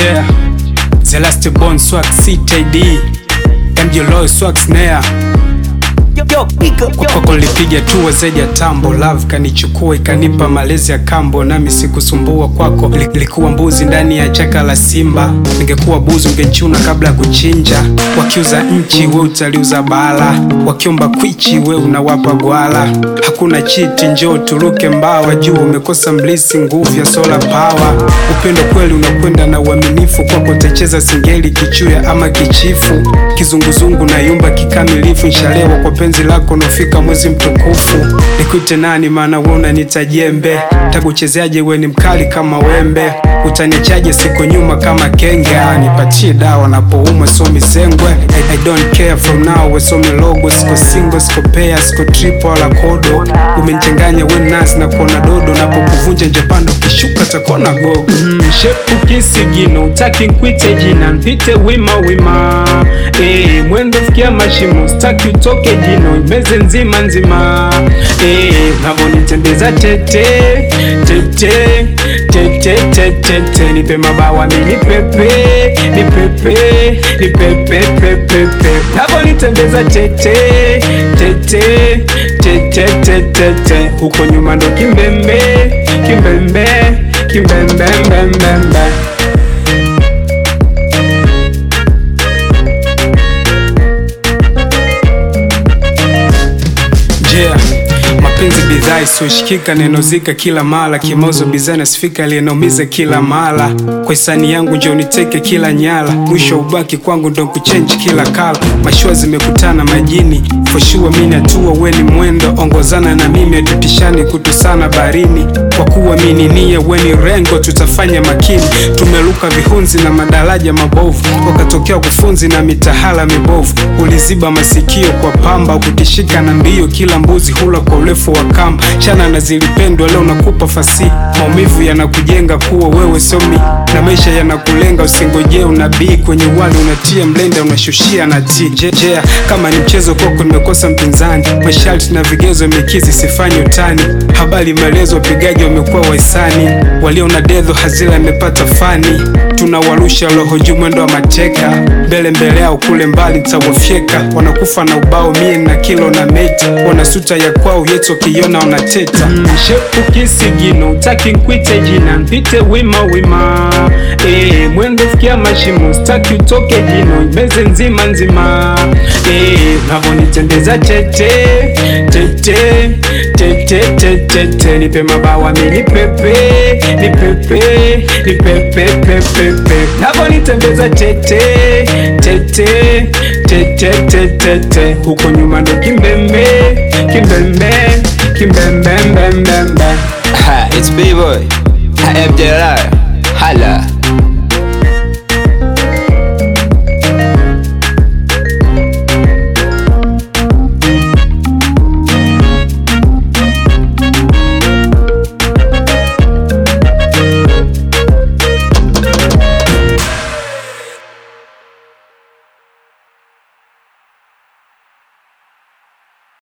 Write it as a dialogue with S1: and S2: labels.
S1: Yeah, the last born swag CTD MJ Loy swag snare kwako lipiga tu zaidi ya tambo love kanichukua ikanipa malezi ya kambo nami sikusumbua kwako Li- likuwa mbuzi ndani ya chaka la simba ningekuwa buzi ungechuna kabla ya kuchinja wakiuza nchi we utaliuza bala wakiomba kwichi we unawapa gwala hakuna chiti njoo turuke mbawa juu umekosa mlisi nguvu ya sola power upendo kweli unakwenda na uaminifu kwako utacheza singeli kichuya ama kichifu kizunguzungu na yumba kikamilifu nshalewa kwa penzi lako nafika mwezi mtukufu nikute nani maana we unanita jembe takuchezeaje we ni mkali kama wembe utanichaje siku nyuma kama kenge Ah, nipatie dawa napouma so mizengwe I, I don't care from now we so milogo siko single siko pea siko triple wala kodo umenichanganya we nasi na kuona dodo napokuvunja njepando ukishuka takona gogo mm, shepu kisigino utaki nkwite jina mpite wima wima e, mwendo fikia mashimo staki utoke jino imeze nzima nzima e, navonitembeza tete tete tete tete te, nipe mabawa mi nipepe nipepe nipepe pepepe navonitembeza tete tete tete tete te, huko nyuma ndo kimbembe kimbembe kimbembembembembe Yeah. Mapenzi bidhaa isiyoshikika nenozika kila mara, kimozo bidhaa nasifika aliyenaumiza kila mara. Kwa hisani yangu njo niteke kila nyala, mwisho ubaki kwangu ndo kuchenji kila kala. Mashua zimekutana majini, foshua mini hatua weni mwendo, ongozana na mimi atutishani kutusana barini. Kwa kuwa mini nia weni rengo, tutafanya makini. Tumeruka vihunzi na madaraja mabovu, wakatokea kufunzi na mitahala mibovu. Uliziba masikio kwa pamba, ukutishika na mbio, kila mbuzi hula kwa urefu wa kamba. Chana na zilipendwa, leo nakupa fasi. Maumivu yanakujenga kuwa wewe somi, na maisha yanakulenga. Usingojee unabii kwenye wali, unatia mlenda, unashushia na ti jejea. Kama ni mchezo kwako, nimekosa mpinzani. Masharti na vigezo mikizi, sifanye utani. Habari maelezo, wapigaji wamekuwa wahisani. Walio na dedho hazila imepata fani. Tunawarusha roho juu mwendo wa mateka, mbele mbele yao kule mbali tawafyeka. Wanakufa na ubao mie na kilo na meta, wanasuta ya kwao yetu wakiona wanateta. Mm, shepu kisigino utaki nkwite jina mpite wima wima e, mwendo fikia mashimo staki utoke jino imeze nzima nzima e, navonitembeza tete tete tete tete te, nipe mabawa mi nipepe nipepe nipepe pepepe navonitembeza tete tete tete tete te, huko nyuma ndo kimbembe kimbembe kimbembembembembe
S2: Ha, it's B-Boy.